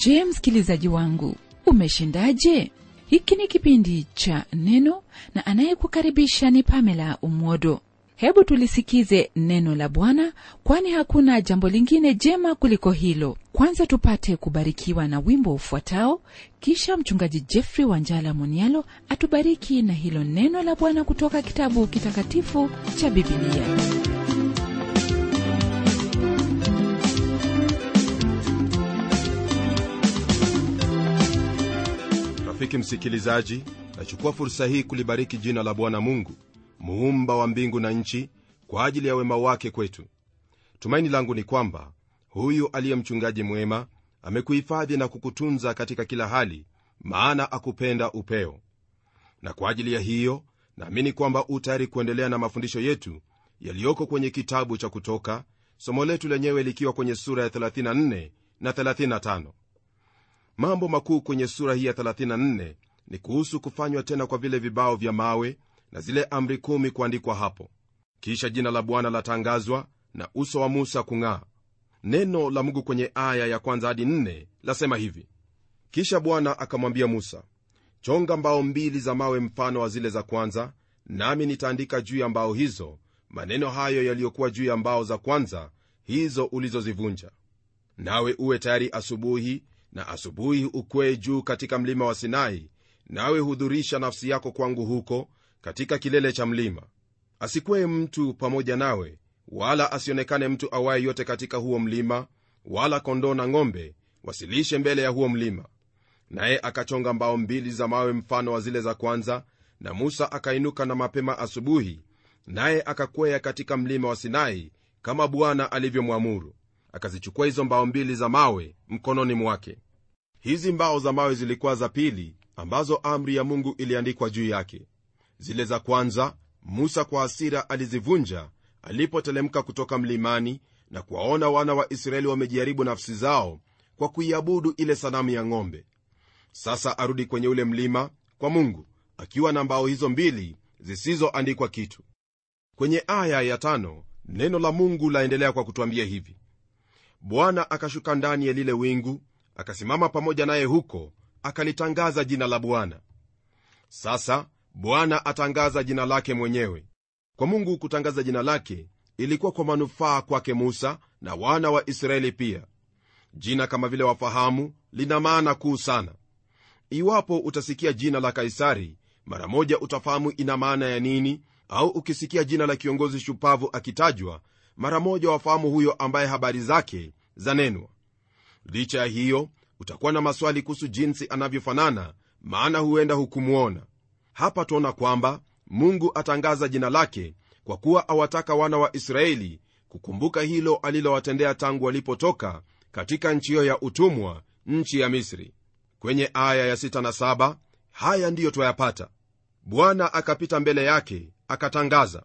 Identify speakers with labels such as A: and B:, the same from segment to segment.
A: je msikilizaji wangu umeshindaje hiki ni kipindi cha neno na anayekukaribisha ni pamela umwodo hebu tulisikize neno la bwana kwani hakuna jambo lingine jema kuliko hilo kwanza tupate kubarikiwa na wimbo ufuatao kisha mchungaji jeffrey wanjala monialo atubariki na hilo neno la bwana kutoka kitabu kitakatifu cha bibilia
B: rafiki msikilizaji nachukua fursa hii kulibariki jina la bwana mungu muumba wa mbingu na nchi kwa ajili ya wema wake kwetu tumaini langu ni kwamba huyu aliye mchungaji mwema amekuhifadhi na kukutunza katika kila hali maana akupenda upeo na kwa ajili ya hiyo naamini kwamba u tayari kuendelea na mafundisho yetu yaliyoko kwenye kitabu cha kutoka somo letu lenyewe likiwa kwenye sura ya 34 na 35 mambo makuu kwenye sura hii ya 34 ni kuhusu kufanywa tena kwa vile vibao vya mawe na zile amri kumi kuandikwa hapo kisha jina la bwana latangazwa na uso wa musa kung'aa neno la mungu kwenye aya ya kwanza hadi nne lasema hivi kisha bwana akamwambia musa chonga mbao mbili za mawe mfano wa zile za kwanza nami nitaandika juu ya mbao hizo maneno hayo yaliyokuwa juu ya mbao za kwanza hizo ulizozivunja nawe uwe tayari asubuhi na asubuhi ukwee juu katika mlima wa sinai nawe hudhurisha nafsi yako kwangu huko katika kilele cha mlima asikwee mtu pamoja nawe wala asionekane mtu awaye yote katika huo mlima wala kondoo na ng'ombe wasilishe mbele ya huo mlima naye akachonga mbao mbili za mawe mfano wa zile za kwanza na musa akainuka na mapema asubuhi naye akakwea katika mlima wa sinai kama bwana alivyomwamuru akazichukua hizo mbao mbili za mawe mkononi mwake hizi mbao za mawe zilikuwa za pili ambazo amri ya mungu iliandikwa juu yake zile za kwanza musa kwa hasira alizivunja alipotelemka kutoka mlimani na kuwaona wana wa israeli wamejiharibu nafsi zao kwa kuiabudu ile sanamu ya ng'ombe sasa arudi kwenye ule mlima kwa mungu akiwa na mbao hizo mbili zisizoandikwa kitu kwenye aya ya tano neno la mungu laendelea kwa kutwambia hivi bwana akashuka ndani ya lile wingu akasimama pamoja naye huko akalitangaza jina la bwana sasa bwana atangaza jina lake mwenyewe kwa mungu kutangaza jina lake ilikuwa kwa manufaa kwake musa na wana wa israeli pia jina kama vile wafahamu lina maana kuu sana iwapo utasikia jina la kaisari mara moja utafahamu ina maana ya nini au ukisikia jina la kiongozi shupavu akitajwa mara moja wafahamu huyo ambaye habari zake zanenwa licha ya hiyo utakuwa na maswali kuhusu jinsi anavyofanana maana huenda hukumwona hapa tuona kwamba mungu atangaza jina lake kwa kuwa awataka wana wa israeli kukumbuka hilo alilowatendea tangu walipotoka katika nchi hiyo ya utumwa nchi ya misri kwenye aya ya 6 na 7 haya ndiyo twayapata bwana akapita mbele yake akatangaza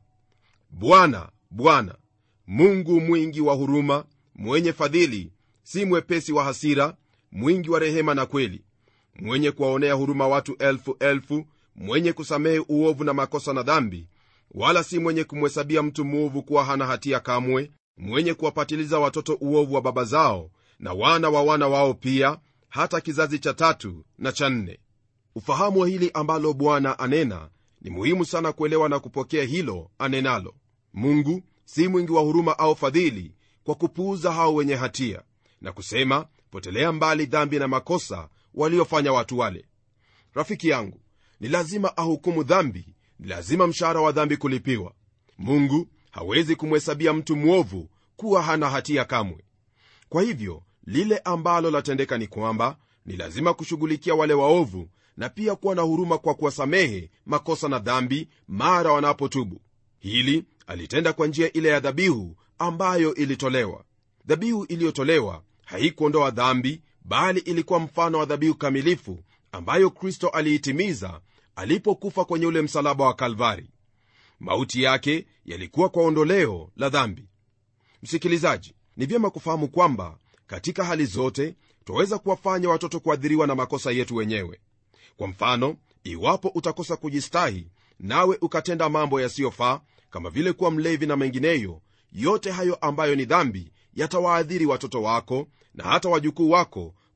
B: bwana bwana mungu mwingi wa huruma mwenye fadhili si mwepesi wa hasira mwingi wa rehema na kweli mwenye kuwaonea huruma watu elfu elfu mwenye kusamehe uovu na makosa na dhambi wala si mwenye kumhesabia mtu mwovu kuwa hana hatia kamwe mwenye kuwapatiliza watoto uovu wa baba zao na wana wa wana wao pia hata kizazi cha tatu na cha nne ufahamu wa hili ambalo bwana anena ni muhimu sana kuelewa na kupokea hilo anenalo mungu si mwingi wa huruma au fadhili kwa kupuuza hao wenye hatia na kusema potelea mbali dhambi na makosa waliofanya watu wale rafiki yangu ni lazima ahukumu dhambi ni lazima mshahara wa dhambi kulipiwa mungu hawezi kumhesabia mtu mwovu kuwa hana hatia kamwe kwa hivyo lile ambalo latendeka ni kwamba ni lazima kushughulikia wale waovu na pia kuwa na huruma kwa kuwasamehe makosa na dhambi mara wanapotubu hili alitenda kwa njia ile ya dhabihu ambayo ilitolewa dhabihu iliyotolewa haikuondoa dhambi bali ilikuwa mfano wa dhabihu kamilifu ambayo kristo aliitimiza alipokufa kwenye ule msalaba wa kalvari mauti yake yalikuwa kwa ondoleo la dhambi msikilizaji ni vyema kufahamu kwamba katika hali zote twaweza kuwafanya watoto kuadhiriwa na makosa yetu wenyewe kwa mfano iwapo utakosa kujistahi nawe ukatenda mambo yasiyofaa kama vile kuwa mlevi na mengineyo yote hayo ambayo ni dhambi yatawaadhiri watoto wako na hata wajukuu wako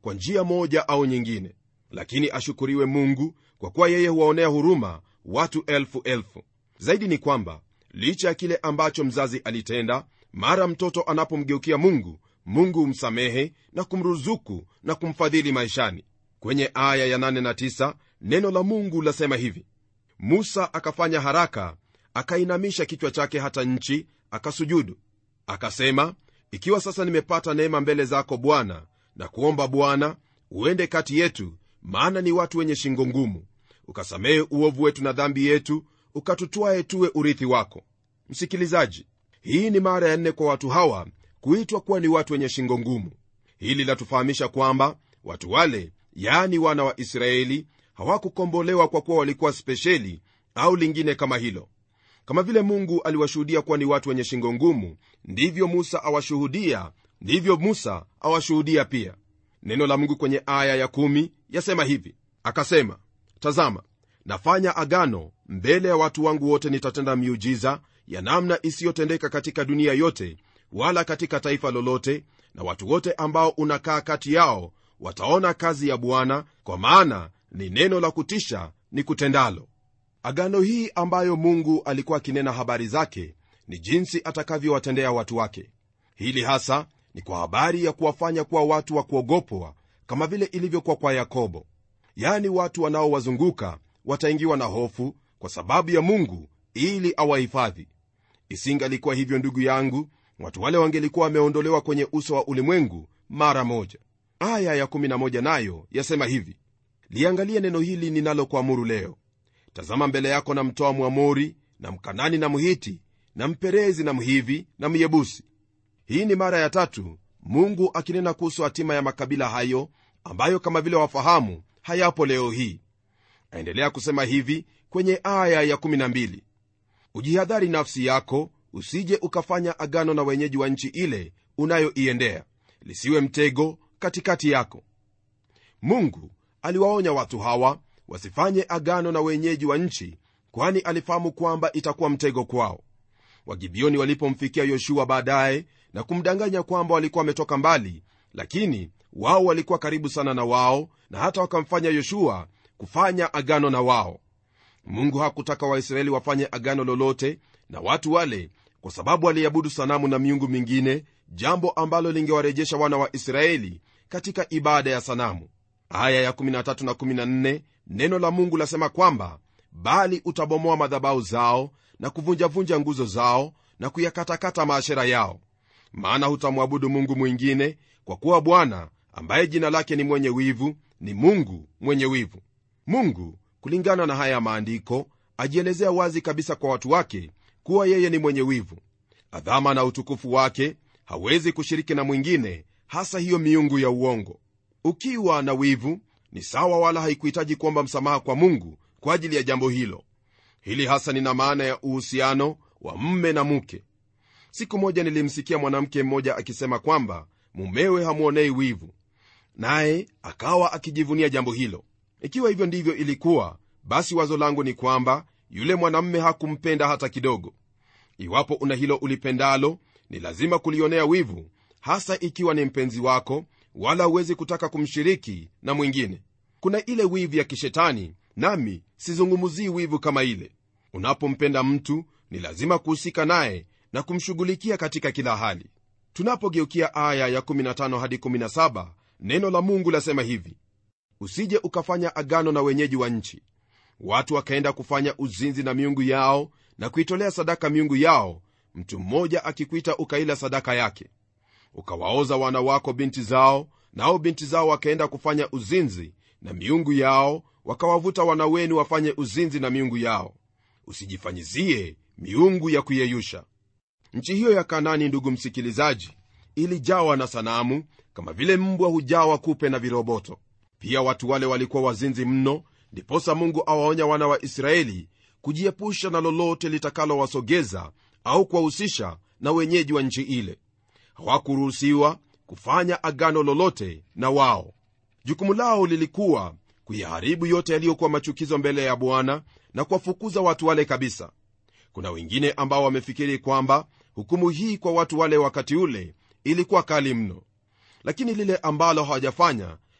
B: kwa njia moja au nyingine lakini ashukuriwe mungu kwa kuwa yeye huwaonea huruma watu elfu elfu zaidi ni kwamba licha ya kile ambacho mzazi alitenda mara mtoto anapomgeukia mungu mungu humsamehe na kumruzuku na kumfadhili maishani kwenye aya ya 8 na 9 neno la mungu lasema hivi musa akafanya haraka akainamisha kichwa chake hata nchi akasujudu akasema ikiwa sasa nimepata neema mbele zako bwana na kuomba bwana uende kati yetu maana ni watu wenye shingo ngumu ukasamehe uovu wetu na dhambi yetu ukatutwae tuwe urithi wako msikilizaji hii ni mara ya nne kwa watu hawa kuitwa kuwa ni watu wenye shingo ngumu hili latufahamisha kwamba watu wale yaani wana wa israeli hawakukombolewa kwa kuwa walikuwa spesheli au lingine kama hilo kama vile mungu aliwashuhudia kuwa ni watu wenye shingo ngumu ndivyo musa awashuhudia ndivyo musa awashuhudia pia neno la mungu kwenye aya ya kumi yasema hivi akasema tazama nafanya agano mbele ya watu wangu wote nitatenda miujiza ya namna isiyotendeka katika dunia yote wala katika taifa lolote na watu wote ambao unakaa kati yao wataona kazi ya bwana kwa maana ni neno la kutisha ni kutendalo agano hii ambayo mungu alikuwa akinena habari zake ni jinsi atakavyowatendea watu wake hili hasa ni kwa habari ya kuwafanya kuwa watu wa kuogopwa kama vile ilivyokuwa kwa yakobo yaani watu wanaowazunguka wataingiwa na hofu kwa sababu ya mungu ili awahifadhi isingalikuwa hivyo ndugu yangu watu wale wangelikuwa wameondolewa kwenye uso wa ulimwengu mara moja aya ya11 nayo yasema hivi liangalie neno hili ninalokuamuru leo tazama mbele yako na mtoa mwamori na mkanani na mhiti na mperezi na mhivi na myebusi hii ni mara ya tatu mungu akinena kuhusu hatima ya makabila hayo ambayo kama vile wafahamu hayapo leo hii aendelea kusema hivi kwenye aya ya12 ujihadhari nafsi yako usije ukafanya agano na wenyeji wa nchi ile unayoiendea lisiwe mtego katikati yako mungu aliwaonya watu hawa wasifanye agano na wenyeji wa nchi kwani alifahamu kwamba itakuwa mtego kwao wagibioni walipomfikia yoshua baadaye na kumdanganya kwamba walikuwa wametoka mbali lakini wao walikuwa karibu sana na wao na hata wakamfanya yoshua kufanya agano na wao mungu hakutaka waisraeli wafanye agano lolote na watu wale kwa sababu waliabudu sanamu na miungu mingine jambo ambalo lingewarejesha wana wa israeli katika ibada ya sanamu aya ya13 na 14 neno la mungu lasema kwamba bali utabomoa madhabau zao na kuvunjavunja nguzo zao na kuyakatakata maashera yao maana hutamwabudu mungu mwingine kwa kuwa bwana ambaye jina lake ni mwenye wivu ni mungu mwenye wivu mungu kulingana na haya maandiko ajielezea wazi kabisa kwa watu wake kuwa yeye ni mwenye wivu adhama na utukufu wake hawezi kushiriki na mwingine hasa hiyo miungu ya uongo ukiwa na wivu ni sawa wala haikuhitaji kuomba msamaha kwa mungu kwa ajili ya jambo hilo hili hasa nina maana ya uhusiano wa mme na mke siku moja nilimsikia mwanamke mmoja akisema kwamba mumewe hamwonei wivu naye akawa akijivunia jambo hilo ikiwa hivyo ndivyo ilikuwa basi wazo langu ni kwamba yule mwanamme hakumpenda hata kidogo iwapo una hilo ulipendalo ni lazima kulionea wivu hasa ikiwa ni mpenzi wako wala huwezi kutaka kumshiriki na mwingine kuna ile wivu ya kishetani nami sizungumzii wivu kama ile unapompenda mtu ni lazima kuhusika naye na kumshughulikia katika kila hali tunapogeukia aya ya15 hadi 17 neno la mungu lasema hivi usije ukafanya agano na wenyeji wa nchi watu wakaenda kufanya uzinzi na miungu yao na kuitolea sadaka miungu yao mtu mmoja akikuita ukaila sadaka yake ukawaoza wana wako binti zao nao binti zao wakaenda kufanya uzinzi na miungu yao wakawavuta wana wenu wafanye uzinzi na miungu yao usijifanyizie miungu ya kuyeyusha nchi hiyo ya kanani ndugu msikilizaji ilijawa na sanamu kama vile mbwa hujawa kupe na viroboto pia watu wale walikuwa wazinzi mno ndiposa mungu awaonya wana wa israeli kujiepusha na lolote litakalowasogeza au kuwahusisha na wenyeji wa nchi ile hawakuruhusiwa kufanya agano lolote na wao jukumu lao lilikuwa kuyaharibu yote yaliyokuwa machukizo mbele ya bwana na kuwafukuza watu wale kabisa kuna wengine ambao wamefikiri kwamba hukumu hii kwa watu wale wakati ule ilikuwa kali mno lakini lile ambalo hawajafanya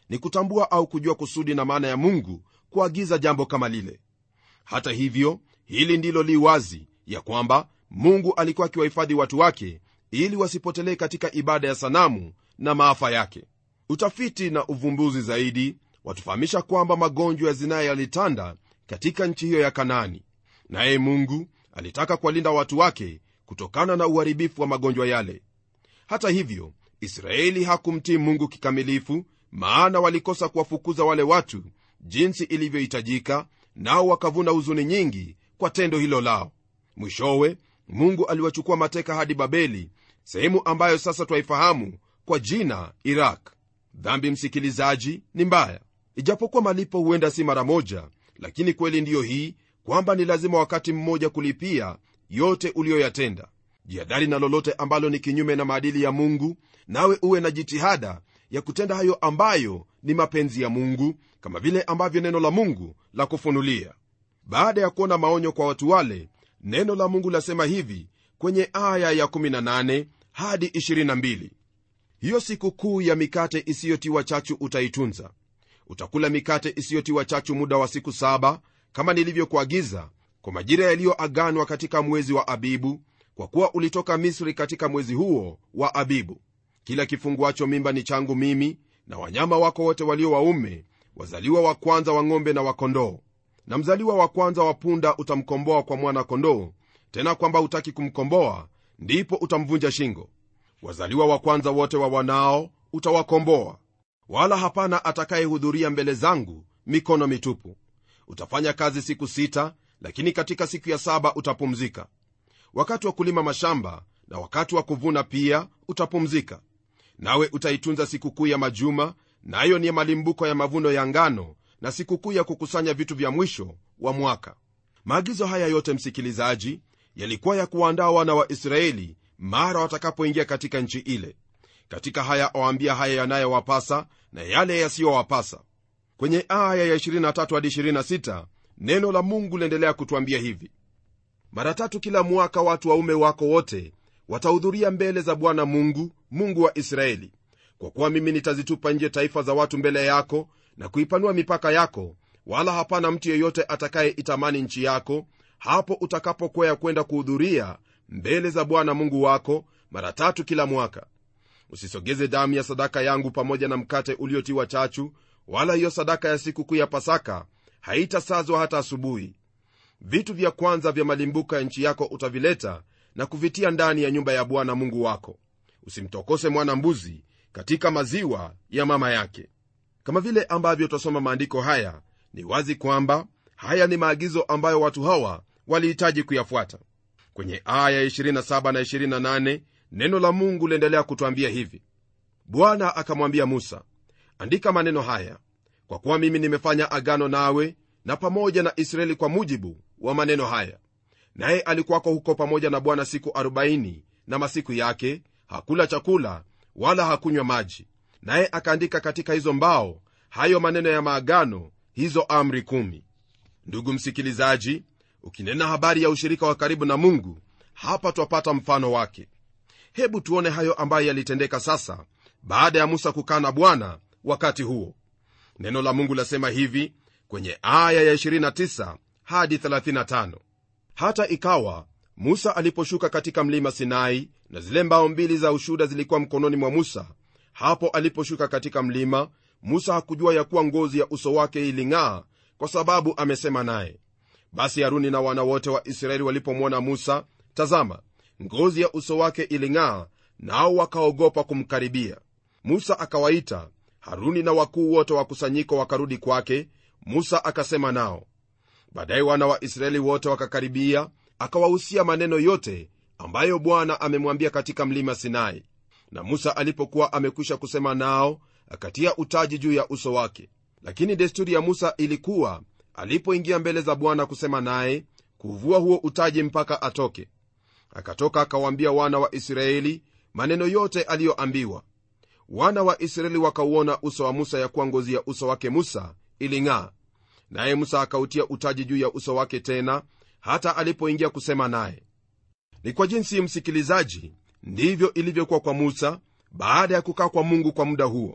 B: ni kutambua au kujua kusudi na maana ya mungu kuagiza jambo kama lile hata hivyo hili ndilo li wazi ya kwamba mungu alikuwa akiwahifadhi watu wake ili wasipotelee katika ibada ya sanamu na maafa yake utafiti na uvumbuzi zaidi watufahamisha kwamba magonjwa ya zinaa yalitanda katika nchi hiyo ya kanaani naye mungu alitaka kuwalinda watu wake kutokana na uharibifu wa magonjwa yale hata hivyo israeli hakumtii mungu kikamilifu maana walikosa kuwafukuza wale watu jinsi ilivyohitajika nao wakavuna huzuni nyingi kwa tendo hilo lao mwishowe mungu aliwachukua mateka hadi babeli sehemu ambayo sasa twaifahamu kwa jina iraq dhambi msikilizaji ni mbaya ijapokuwa malipo huenda si mara moja lakini kweli ndiyo hii kwamba ni lazima wakati mmoja kulipia yote uliyoyatenda jihadhari na lolote ambalo ni kinyume na maadili ya mungu nawe uwe na jitihada ya kutenda hayo ambayo ni mapenzi ya mungu kama vile ambavyo neno la mungu la kufunulia baada ya kuona maonyo kwa watu wale neno la mungu lasema hivi kwenye aya ya 18 hadi 22 hiyo siku kuu ya mikate isiyotiwa chachu utaitunza utakula mikate isiyotiwa chachu muda wa siku saba kama nilivyokuagiza kwa majira yaliyoaganwa katika mwezi wa abibu kwa kuwa ulitoka misri katika mwezi huo wa abibu kila kifunguacho mimba ni changu mimi na wanyama wako wote walio waume wazaliwa wa kwanza wa ng'ombe na wakondoo na mzaliwa wa kwanza wa punda utamkomboa kwa mwana kondoo tena kwamba hutaki kumkomboa ndipo utamvunja shingo wazaliwa wa kwanza wote wa wanao utawakomboa wala hapana atakayehudhuria mbele zangu mikono mitupu utafanya kazi siku sita lakini katika siku ya saba utapumzika wakati wa kulima mashamba na wakati wa kuvuna pia utapumzika nawe utaitunza sikukuu ya majuma nayo na ni malimbuko ya mavuno ya ngano na sikukuu ya kukusanya vitu vya mwisho wa mwaka maagizo haya yote msikilizaji yalikuwa ya kuwaandaa wana wa israeli mara watakapoingia katika nchi ile katika haya awaambia haya yanayowapasa na yale yasiyowapasa kwenye aya ya 23 hadi 26 neno la mungu liendelea kutwambia hivi mara tatu kila mwaka watu waume wako wote watahudhuria mbele za bwana mungu mungu wa israeli kwa kuwa mimi nitazitupa nje taifa za watu mbele yako na kuipanua mipaka yako wala hapana mtu yeyote atakayeitamani nchi yako hapo utakapokwea kwenda kuhudhuria mbele za bwana mungu wako mara tatu kila mwaka usisogeze damu ya sadaka yangu pamoja na mkate uliotiwa chachu wala hiyo sadaka ya sikukuu ya pasaka haitasazwa hata asubuhi vitu vya kwanza vya malimbuka ya nchi yako utavileta na kuvitia ndani ya nyumba ya bwana mungu wako usimtokose mwana mbuzi katika maziwa ya mama yake kama vile ambavyo twasoma maandiko haya ni wazi kwamba haya ni maagizo ambayo watu hawa walihitaji kuyafuata kwenye aya 27 na 28 neno la mungu liendelea kutwambia hivi bwana akamwambia musa andika maneno haya kwa kuwa mimi nimefanya agano nawe na pamoja na israeli kwa mujibu wa maneno haya naye alikuwako huko pamoja na bwana siku 40 na masiku yake hakula chakula wala hakunywa maji naye akaandika katika hizo mbao hayo maneno ya maagano hizo amri kumi ndugu msikilizaji ukinena habari ya ushirika wa karibu na mungu hapa twapata mfano wake hebu tuone hayo ambayo yalitendeka sasa baada ya musa kukaa na bwana wakati huo neno la mungu lasema hivi kwenye aya ya 29 hadi 35 hata ikawa musa aliposhuka katika mlima sinai na zile mbao mbili za ushuda zilikuwa mkononi mwa musa hapo aliposhuka katika mlima musa hakujua ya kuwa ngozi ya uso wake iling'aa kwa sababu amesema naye basi haruni na wana wote wa israeli walipomwona musa tazama ngozi ya uso wake iling'aa nao wakaogopa kumkaribia musa akawaita haruni na wakuu wote wa kusanyiko wakarudi kwake musa akasema nao baadaye wana wa israeli wote wakakaribia akawahusia maneno yote ambayo bwana amemwambia katika mlima sinai na musa alipokuwa amekwisha kusema nao akatia utaji juu ya uso wake lakini desturi ya musa ilikuwa alipoingia mbele za bwana kusema naye kuvua huo utaji mpaka atoke akatoka akawaambia wana wa israeli maneno yote aliyoambiwa wana wa israeli wakauona uso wa musa ya kuwa ngozi ya uso wake musa iling'aa naye musa akautia utaji juu ya uso wake tena hata alipoingia kusema naye ni kwa jinsi msikilizaji ndivyo ilivyokuwa kwa musa baada ya kukaa kwa mungu kwa muda huo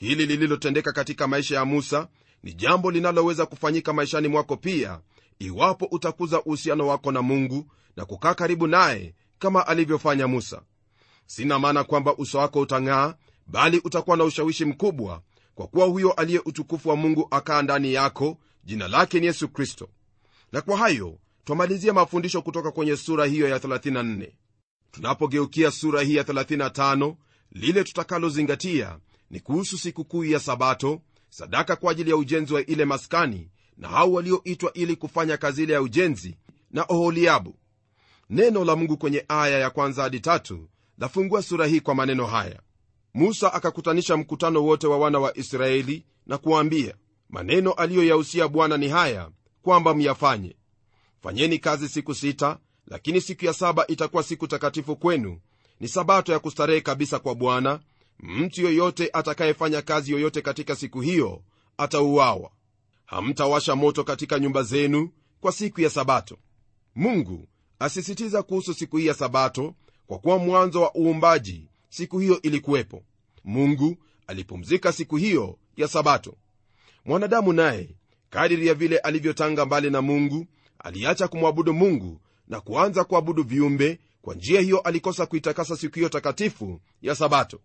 B: hili lililotendeka katika maisha ya musa ni jambo linaloweza kufanyika maishani mwako pia iwapo utakuza uhusiano wako na mungu na kukaa karibu naye kama alivyofanya musa sina maana kwamba uso wako utang'aa bali utakuwa na ushawishi mkubwa kwa kuwa huyo aliye utukufu wa mungu akaa ndani yako jina lake ni yesu kristo na kwa hayo twamalizia mafundisho kutoka kwenye sura hiyo ya 34 tunapogeukia sura hii ya 35 lile tutakalozingatia ni kuhusu sikukuu ya sabato sadaka kwa ajili ya ujenzi wa ile maskani na hao walioitwa ili kufanya kazi ile ya ujenzi na oholiabu neno la mungu kwenye aya ya kwanza hadi tatu lafungua sura hii kwa maneno haya musa akakutanisha mkutano wote wa wana wa israeli na kuwaambia maneno aliyoyahusia bwana ni haya kwamba myafanye fanyeni kazi siku sita lakini siku ya saba itakuwa siku takatifu kwenu ni sabato ya kustarehe kabisa kwa bwana mtu yoyote atakayefanya kazi yoyote katika siku hiyo atauawa hamtawasha moto katika nyumba zenu kwa siku ya sabato mungu asisitiza kuhusu siku hii ya sabato kwa kuwa mwanzo wa uumbaji siku hiyo ilikuwepo mungu alipumzika siku hiyo ya sabato mwanadamu naye kadiri ya vile alivyotanga mbali na mungu aliacha kumwabudu mungu na kuanza kuabudu viumbe kwa njia hiyo alikosa kuitakasa siku hiyo takatifu ya sabato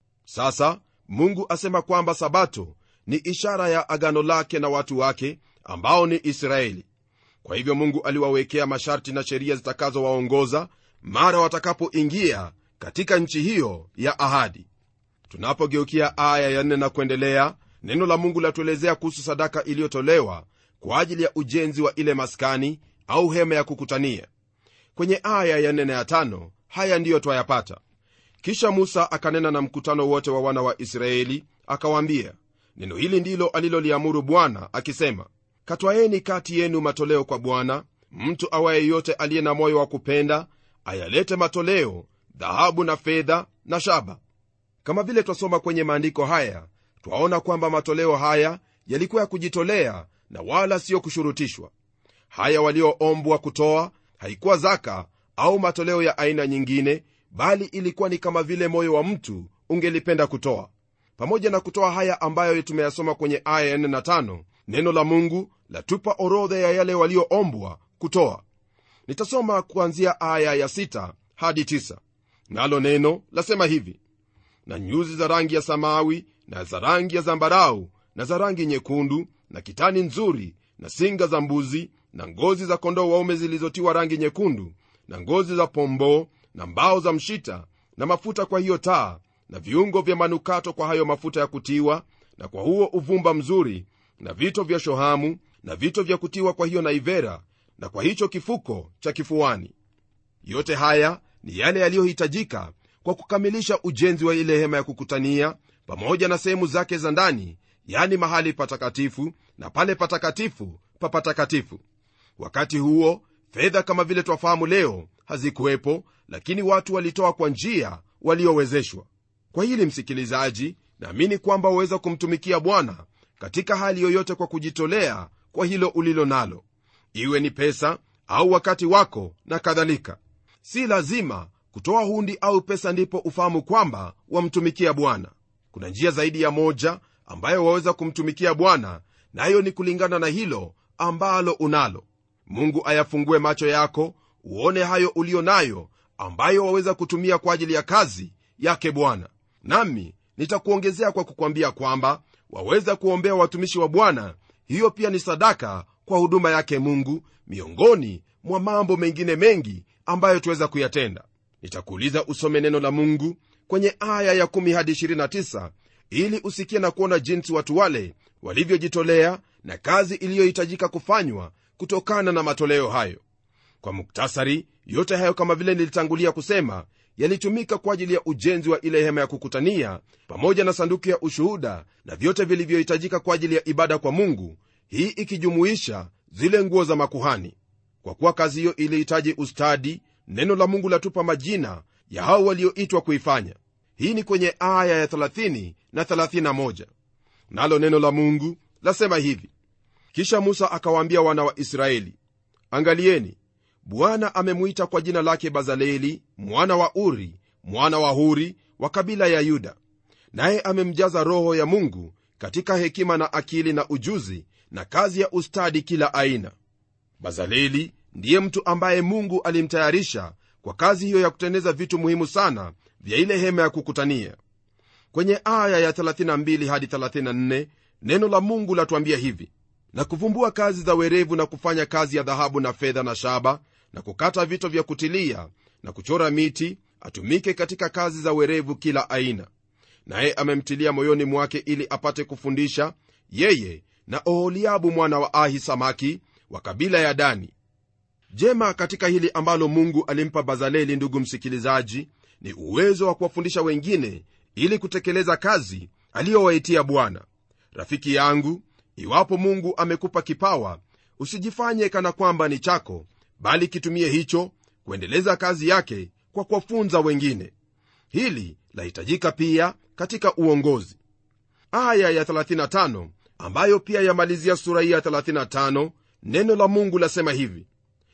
B: sasa mungu asema kwamba sabato ni ishara ya agano lake na watu wake ambao ni israeli kwa hivyo mungu aliwawekea masharti na sheria zitakazowaongoza mara watakapoingia katika nchi hiyo ya ahadi tunapogeukia aya ya nne na kuendelea neno la mungu latuelezea kuhusu sadaka iliyotolewa kwa ajili ya ujenzi wa ile maskani au hema ya kukutania kwenye aya ya nne na ya tano haya ndiyo twayapata kisha musa akanena na mkutano wote wa wana wa israeli akawaambia neno hili ndilo aliloliamuru bwana akisema katwaeni kati yenu matoleo kwa bwana mtu awaye yote aliye na moyo wa kupenda ayalete matoleo dhahabu na fedha na shaba kama vile twasoma kwenye maandiko haya twaona kwamba matoleo haya yalikuwa ya kujitolea na wala siyo kushurutishwa haya walioombwa kutoa haikuwa zaka au matoleo ya aina nyingine bali ilikuwa ni kama vile moyo wa mtu ungelipenda kutoa pamoja na kutoa haya ambayo tumeyasoma kwenye aya ya 4 na 5 neno la mungu latupa orodha ya yale walioombwa kutoa nitasoma kuanzia aya ya 6 hadi 9 nalo neno lasema hivi na nyuzi za rangi ya samawi na za rangi ya zambarau na za rangi nyekundu na kitani nzuri na singa za mbuzi na ngozi za kondoo waume zilizotiwa rangi nyekundu na ngozi za pomboo na mbao za mshita na mafuta kwa hiyo taa na viungo vya manukato kwa hayo mafuta ya kutiwa na kwa huo uvumba mzuri na vito vya shohamu na vito vya kutiwa kwa hiyo naivera na kwa hicho kifuko cha kifuani yote haya ni yale yaliyohitajika kwa kukamilisha ujenzi wa ile hema ya kukutania pamoja na sehemu zake za ndani yani mahali patakatifu na pale patakatifu pa patakatifu wakati huo fedha kama vile twafahamu leo hazikuwepo lakini watu walitoa kwa njia waliowezeshwa kwa hili msikilizaji naamini kwamba waweza kumtumikia bwana katika hali yoyote kwa kujitolea kwa hilo ulilo nalo iwe ni pesa au wakati wako na kadhalika si lazima kutoa hundi au pesa ndipo ufahamu kwamba wamtumikia bwana kuna njia zaidi ya moja ambayo waweza kumtumikia bwana nayo na ni kulingana na hilo ambalo unalo mungu ayafungue macho yako uone hayo ulio nayo ambayo waweza kutumia kwa ajili ya kazi yake bwana nami nitakuongezea kwa kukwambia kwamba waweza kuombea watumishi wa bwana hiyo pia ni sadaka kwa huduma yake mungu miongoni mwa mambo mengine mengi ambayo tuweza kuyatenda nitakuuliza usome neno la mungu kwenye aya ya 1 hadi 29 ili usikie na kuona jinsi watu wale walivyojitolea na kazi iliyohitajika kufanywa kutokana na matoleo hayo kwa muktasari yote hayo kama vile nilitangulia kusema yalitumika kwa ajili ya ujenzi wa ile hema ya kukutania pamoja na sanduku ya ushuhuda na vyote vilivyohitajika kwa ajili ya ibada kwa mungu hii ikijumuisha zile nguo za makuhani kwa kuwa kazi hiyo ilihitaji ustadi neno la mungu latupa majina ya hao walioitwa kuifanya hii ni kwenye aya ya 30 na 31 nalo neno la mungu lasema hivi kisha musa akawaambia wana wa israeli angalieni bwana amemwita kwa jina lake bazaleli mwana wa uri mwana wa huri wa kabila ya yuda naye amemjaza roho ya mungu katika hekima na akili na ujuzi na kazi ya ustadi kila aina bazaleli ndiye mtu ambaye mungu alimtayarisha kwa kazi hiyo ya kutengeneza vitu muhimu sana vya ile hema ya kukutania kwenye aya ya 32 hadi 34 neno la mungu latuambia hivi na kuvumbua kazi za werevu na kufanya kazi ya dhahabu na fedha na shaba na kukata vito vya kutilia na kuchora miti atumike katika kazi za werevu kila aina naye amemtilia moyoni mwake ili apate kufundisha yeye na oholiabu mwana wa ahi samaki wa kabila ya dani jema katika hili ambalo mungu alimpa bazaleli ndugu msikilizaji ni uwezo wa kuwafundisha wengine ili kutekeleza kazi aliyowaitia bwana rafiki yangu iwapo mungu amekupa kipawa usijifanye kana kwamba ni chako bali kitumie hicho kuendeleza kazi yake kwa kuwafunza wengine hili lahitajika pia katika uongozi aya ya 35 ambayo pia yamalizia sura hii ya 35 neno la mungu lasema hivi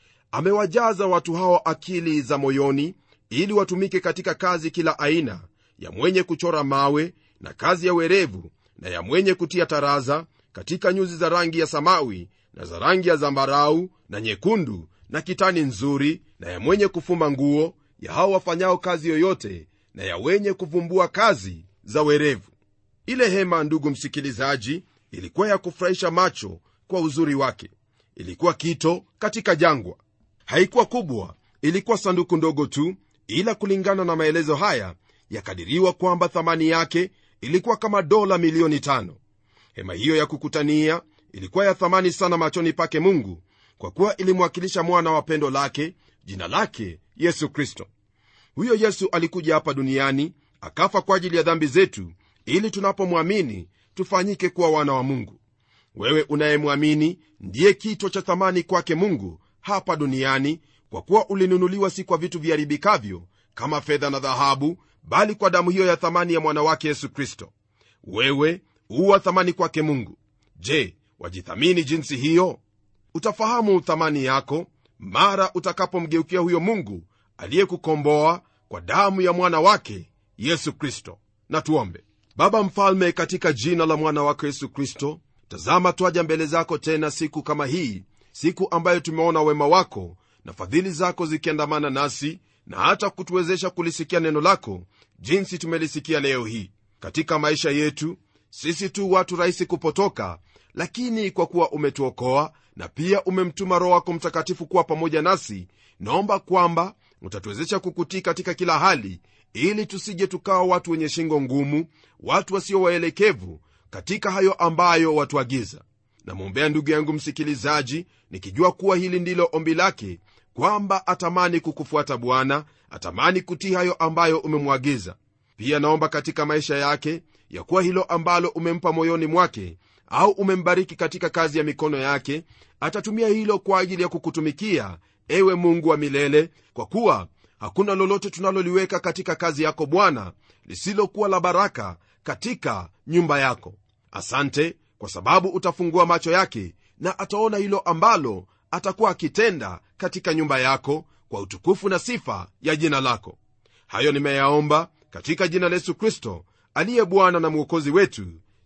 B: amewajaza watu hao akili za moyoni ili watumike katika kazi kila aina ya mwenye kuchora mawe na kazi ya werevu na ya mwenye kutia taraza katika nyuzi za rangi ya samawi na za rangi ya zambarau na nyekundu na kitani nzuri na ya mwenye kufuma nguo ya hao wafanyao kazi yoyote na ya wenye kuvumbua kazi za werevu ile hema ndugu msikilizaji ilikuwa ya kufurahisha macho kwa uzuri wake ilikuwa kito katika jangwa haikuwa kubwa ilikuwa sanduku ndogo tu ila kulingana na maelezo haya yakadiriwa kwamba thamani yake ilikuwa kama dola milioni tano hema hiyo ya kukutania ilikuwa ya thamani sana machoni pake mungu kwa kuwa ilimwakilisha mwana wa pendo lake jina lake yesu kristo huyo yesu alikuja hapa duniani akafa kwa ajili ya dhambi zetu ili tunapomwamini tufanyike kuwa wana wa mungu wewe unayemwamini ndiye kito cha thamani kwake mungu hapa duniani kwa kuwa ulinunuliwa si kwa vitu viharibikavyo kama fedha na dhahabu bali kwa damu hiyo ya thamani ya mwana wake yesu kristo wewe huwa thamani kwake mungu je wajithamini jinsi hiyo utafahamu thamani yako mara utakapomgeukia huyo mungu aliyekukomboa kwa damu ya mwana wake yesu kristo na tuombe baba mfalme katika jina la mwana wako yesu kristo tazama twaja mbele zako tena siku kama hii siku ambayo tumeona wema wako na fadhili zako zikiandamana nasi na hata kutuwezesha kulisikia neno lako jinsi tumelisikia leo hii katika maisha yetu sisi tu watu rahisi kupotoka lakini kwa kuwa umetuokoa na pia umemtuma roho wako mtakatifu kuwa pamoja nasi naomba kwamba utatuwezesha kukutii katika kila hali ili tusije tukawa watu wenye shingo ngumu watu wasio waelekevu katika hayo ambayo watuagiza namwombea ndugu yangu msikilizaji nikijua kuwa hili ndilo ombi lake kwamba atamani kukufuata bwana atamani kutii hayo ambayo umemwagiza pia naomba katika maisha yake ya kuwa hilo ambalo umempa moyoni mwake au umembariki katika kazi ya mikono yake atatumia hilo kwa ajili ya kukutumikia ewe mungu wa milele kwa kuwa hakuna lolote tunaloliweka katika kazi yako bwana lisilokuwa la baraka katika nyumba yako asante kwa sababu utafungua macho yake na ataona hilo ambalo atakuwa akitenda katika nyumba yako kwa utukufu na sifa ya jina lako hayo nimeyaomba katika jina la yesu kristo aliye bwana na mwokozi wetu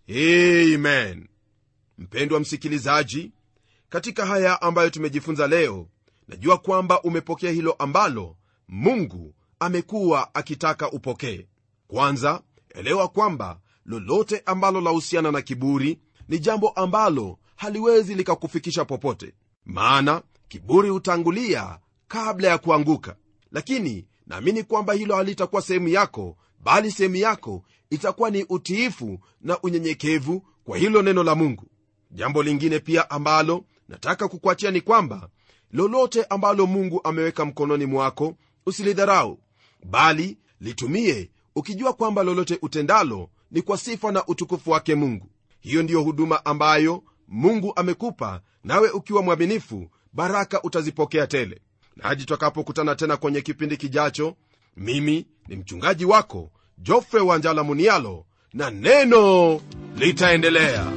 B: amen mpendwa msikilizaji katika haya ambayo tumejifunza leo najua kwamba umepokea hilo ambalo mungu amekuwa akitaka upokee kwanza elewa kwamba lolote ambalo lahusiana na kiburi ni jambo ambalo haliwezi likakufikisha popote maana kiburi hutangulia kabla ya kuanguka lakini naamini kwamba hilo halitakuwa sehemu yako bali sehemu yako itakuwa ni utiifu na unyenyekevu kwa hilo neno la mungu jambo lingine pia ambalo nataka kukuachia ni kwamba lolote ambalo mungu ameweka mkononi mwako usilidharau bali litumie ukijua kwamba lolote utendalo ni kwa sifa na utukufu wake mungu hiyo ndiyo huduma ambayo mungu amekupa nawe ukiwa mwaminifu baraka utazipokea tele na hadi tutakapokutana tena kwenye kipindi kijacho mimi ni mchungaji wako jofre wanjala munialo na neno litaendelea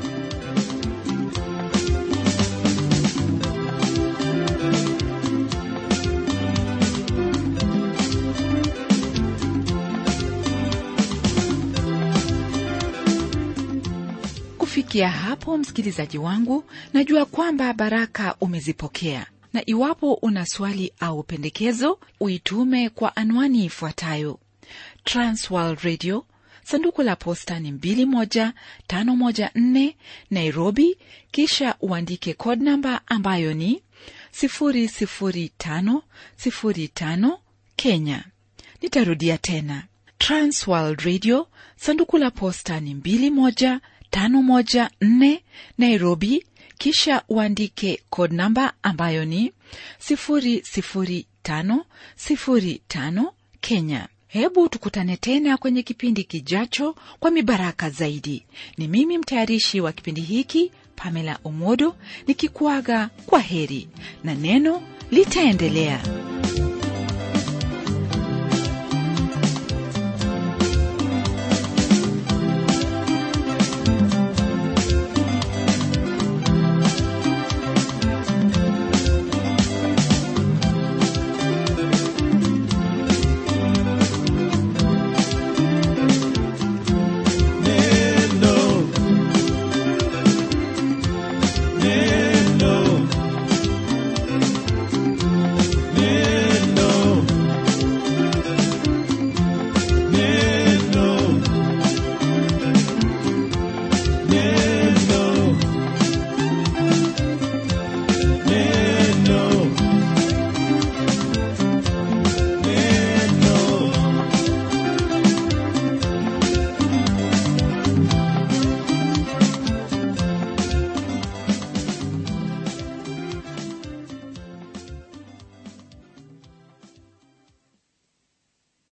A: kufikia hapo msikilizaji wangu najua kwamba baraka umezipokea na iwapo una swali au pendekezo uitume kwa anwani ifuatayo transworld radio sanduku la posta ni 21514 nairobi kisha uandike code namba ambayo ni 00505 kenya nitarudia tena transworld radio sanduku la posta ni 21514 nairobi kisha uandike code namba ambayo ni 00505 kenya hebu tukutane tena kwenye kipindi kijacho kwa mibaraka zaidi ni mimi mtayarishi wa kipindi hiki pamela omodo nikikuaga kwa heri na neno litaendelea